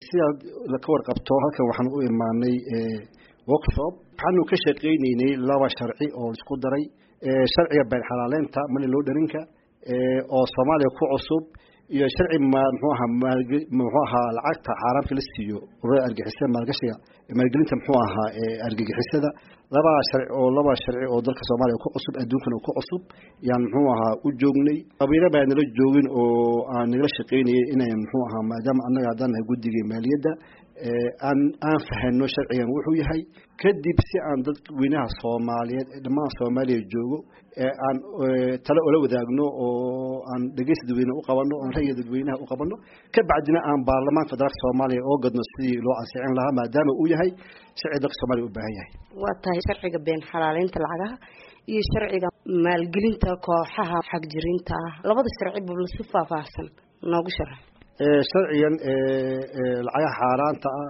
sidaad ka warqabto halkan waxaan u imaanay workshop waxaanu ka shaqaynaynay laba sharci oo isku daray sharciga been xalaaleynta mali loo dharinka oo soomaaliya ku cusub iyo sharci mxuu ahaa mxuu ahaa lacagta xaaraamka la siiyo ururada argixisada maalgashiga maalgelinta muxuu ahaa argagixisada labaa sharci oo laba sharci oo dalka soomaaliya ku cusub adduunkana ku cusub yaan muxuu ahaa u joognay qabiilo baa nala joogin oo aan nagala shaqaynayay inay muxuu ahaa maadaama annaga haddaan nahay guddiga maaliyadda aan aan fahano sharcigan wuxuu yahay kadib si aan dadweynaha soomaaliyeed ee dhammaan soomaaliya joogo ee aan tale ola wadaagno oo aan dhegeysta dadweyne u qabano aan ra'yiga dadweynaha u qabano ka bacdina aan baarlamaanka federaalka soomaaliya oo gadno sidii loo ansixin lahaa maadaama uu yahay sharci dalka soomaaliya u baahan yahay waa tahay sharciga been xalaaleynta lacagaha iyo sharciga maalgelinta kooxaha xagjirinta ah labada sharci bubla si faahfaahsan noogu sharax sharcigan lacagaha xaaraanta ah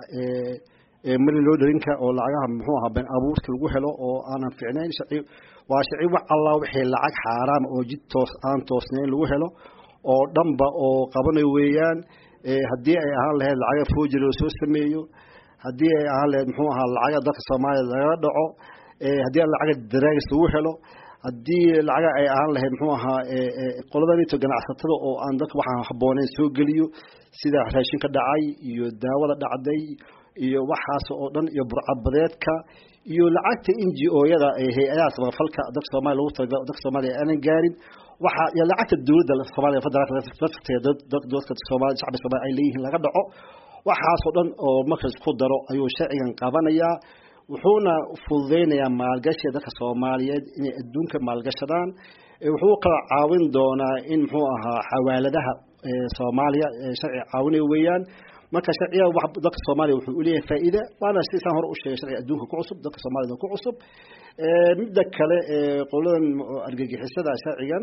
ee mali loo dharinka oo lacagaha muxuu ahaa been abuurka lagu helo oo aanan fiicnayn sharci waa sharci wax allah wixii lacag xaaraam oo jid toos aan toosnayn lagu helo oo dhanba oo qabanayo weeyaan haddii ay ahaan lahayd lacaga foojir oo soo sameeyo haddii ay ahaan lahayd muxuu ahaa lacaga dalka soomaaliya lagaga dhaco haddii lacaga daraagis lagu helo haddii lacaga ay ahaan lahayd muxuu ahaa qoladanito ganacsatada oo aan dadka waxaan habbooneyn soo geliyo sida raashinka dhacay iyo daawada dhacday iyo waxaas oo dhan iyo burcabadeedka iyo lacagta n g o-yada ee hay-adaha samafalka dalka soomaliya lagu talagalo dalka soomaaliya aanan gaarin waxa iyo lacagta dowladda soomaaliya federaalka lafteeda dadka soomaaliya shacbi soomaaliya ay leeyihiin laga dhaco waxaasoo dhan oo marka isku daro ayuu sharcigan qabanayaa wuxuuna fududeynayaa maalgashiga dadka soomaaliyeed inay adduunka maalgashadaan wuxuu kala caawin doonaa in muxuu ahaa xawaaladaha soomaaliya sharci caawinaya weeyaan marka sharciga dalka soomaaliya wuxuu uleeyahay faa'iide waana sidaan hore u sheegay sharciga adduunka ku cusub dalka soomaaliyada ku cusub midda kale qoladan argagixisada sharcigan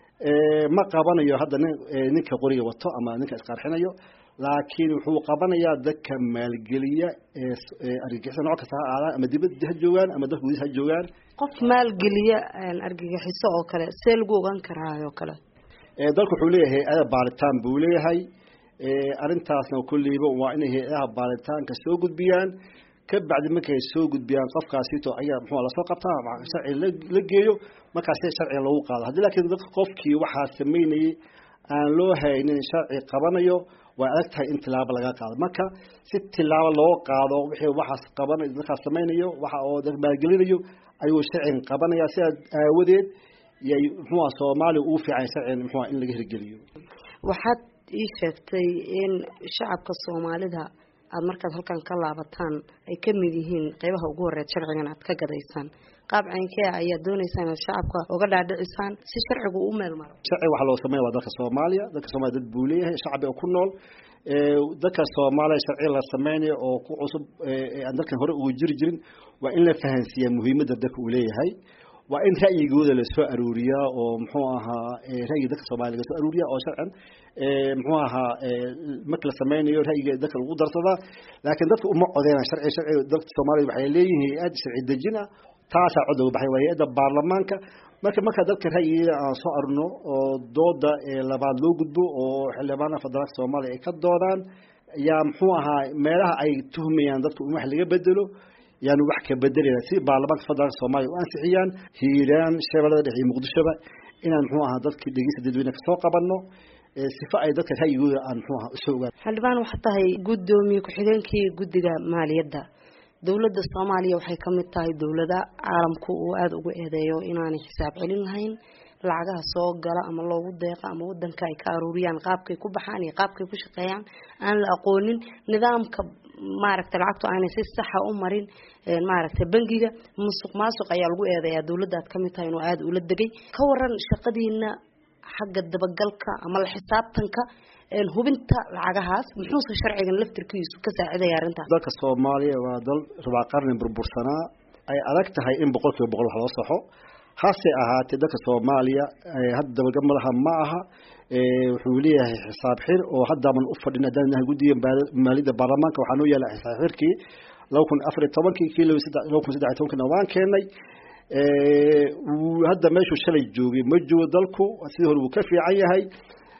ma qabanayo hadda nin ninka qoriga wato ama ninka isqarxinayo laakiin wuxuu qabanayaa dadka maalgeliya ee argagixisa nooc kasta ha aadaan ama dibadda ha joogaan ama dalka gudihiisa ha joogaan qof maalgeliya argagixiso oo kale see lagu ogaan karaayo kale dalku wuxuu leeyahay hay-ada baaritaan buu leeyahay arrintaasna kulliiba waa inay hay-adaha baaritaanka soo gudbiyaan ka bacdi markay soo gudbiyaan qofkaasito ayaa muxuu lasoo qabtaa sharci la geeyo markaas sharciga lagu qaado haddii laakiin dadka qofkii waxaa sameynayay aan loo haynin sharci qabanayo waa adag tahay in tilaabo laga qaado marka si tilaabo loo qaado wixii waxaas qaban dadkaas samaynayo waxa oo dad maalgelinayo ayuu sharcigan qabanaya sidaas aawadeed yay muxuuha soomaaliya ugu fiican sharcigan muxuuha in laga hirgeliyo waxaad ii sheegtay in shacabka soomaalida aada markaad halkan ka laabataan ay ka mid yihiin qeybaha ugu horeed sharcigan aad ka gadaysaan qaab caynkee ayaad dooneysaan inaad shacabka uga dhaadhicisaan si sharcigu u meel maro sharci waxaa loo sameya waa dalka soomaaliya dalka soomaliya dad buu leeyahay shacbi oo ku nool dadka soomaaliya sharci la sameynayo oo ku cusub aan dalkan hore ugu jiri jirin waa in la fahansiiyaa muhiimadda dalka uu leeyahay waa in ra'yigooda lasoo aruuriyaa oo muxuu ahaa ra'yiga dadka soomaaliya lasoo aruuriyaa oo sharcan muxuu ahaa marka la sameynayo ra'yiga dadka lagu darsadaa laakiin dadka uma codeynaan sharci sharci dadka soomaaliya waxay leeyihiin hay-ad sharci dejin ah taasaa cod uga baxay waa hay-adda baarlamaanka marka marka dadka ra'yigeeda aan soo arno oo dooda labaad loo gudbo oo xildhibaanaha federaalka soomaaliya ay ka doodaan yaa muxuu ahaa meelaha ay tuhmayaan dadku in wax laga bedelo yaanu wax ka bedelayna si baarlamaanka federaalka soomaaliya u ansixiyaan hiiraan shabeellada dhexe iyo muqdishoba inaan muxuu ahaa dadkii dhegeysta dadweyne kasoo qabanno sifa ay dadka ra'yigooda aan muxuu ahaa usoo ogaan xildhibaan waxaa tahay guddoomiye ku-xigeenkii guddiga maaliyadda dowladda soomaaliya waxay ka mid tahay dowlada caalamku uu aada ugu eedeeyo inaanay xisaab celin lahayn lacagaha soo gala ama loogu deeqa ama wadanka ay ka aruuriyaan qaabkay ku baxaan iyo qaabkay ku shaqeeyaan aan la aqoonin nidaamka maaragtay lacagtu aanay si saxa u marin maaragtay bangiga musuq maasuq ayaa lagu eedeeyaa dowladda aad ka mid tahay inuu aada ula degay ka waran shaqadiina xagga dabagalka ama la xisaabtanka hubinta lacagahaas muxuuse sharcigan laftirkiisu ka saacidaya arrintaas dalka soomaaliya waa dal rubaa qarni burbursanaa ay adag tahay in boqol kiiba boqol wax loo saxo hase ahaatee dalka soomaaliya hadda dabagal madaxa ma aha wuxuu leeyahay xisaab xir oo haddaaban u fadhin haddaan nahay guddiga maaliyadda baarlamaanka waxaa noo yaala xisaab xirkii laba kun afar iyo tobankii kii laba kun saddex iyo tobankina waan keenay hadda meeshuu shalay joogay ma joogo dalku sidii hore wuu ka fiican yahay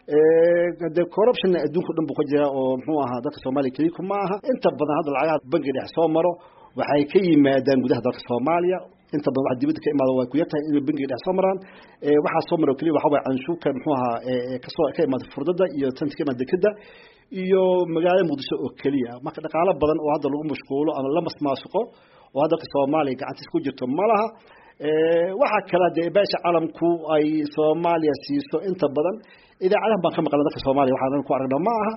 de corruptionna adduunka o dhan buu ka jiraa oo muxuu ahaa dadka soomaaliya keliku ma aha inta badan hadda lacagaha bangiga dhex soo maro waxay ka yimaadaan gudaha dalka soomaaliya inta badan waxa dibadda ka imaada waa ku yartahay inay bangiga dhex soo maraan waxaa soo maro keliya waxa waye canshuurka muxuu ahaa kasoo ka imaada furdada iyo tanta ka imaada dekeda iyo magaalada muqdisho oo keliya marka dhaqaalo badan oo hadda lagu mashquulo ama la masmaasuqo oo hadda dalka soomaaliya gacantiis ku jirto ma laha waxaa kale dee beesha calamku ay soomaaliya siiso inta badan idaacadahan baan ka maqlan dalka soomaaliya waxaan ku aragna ma aha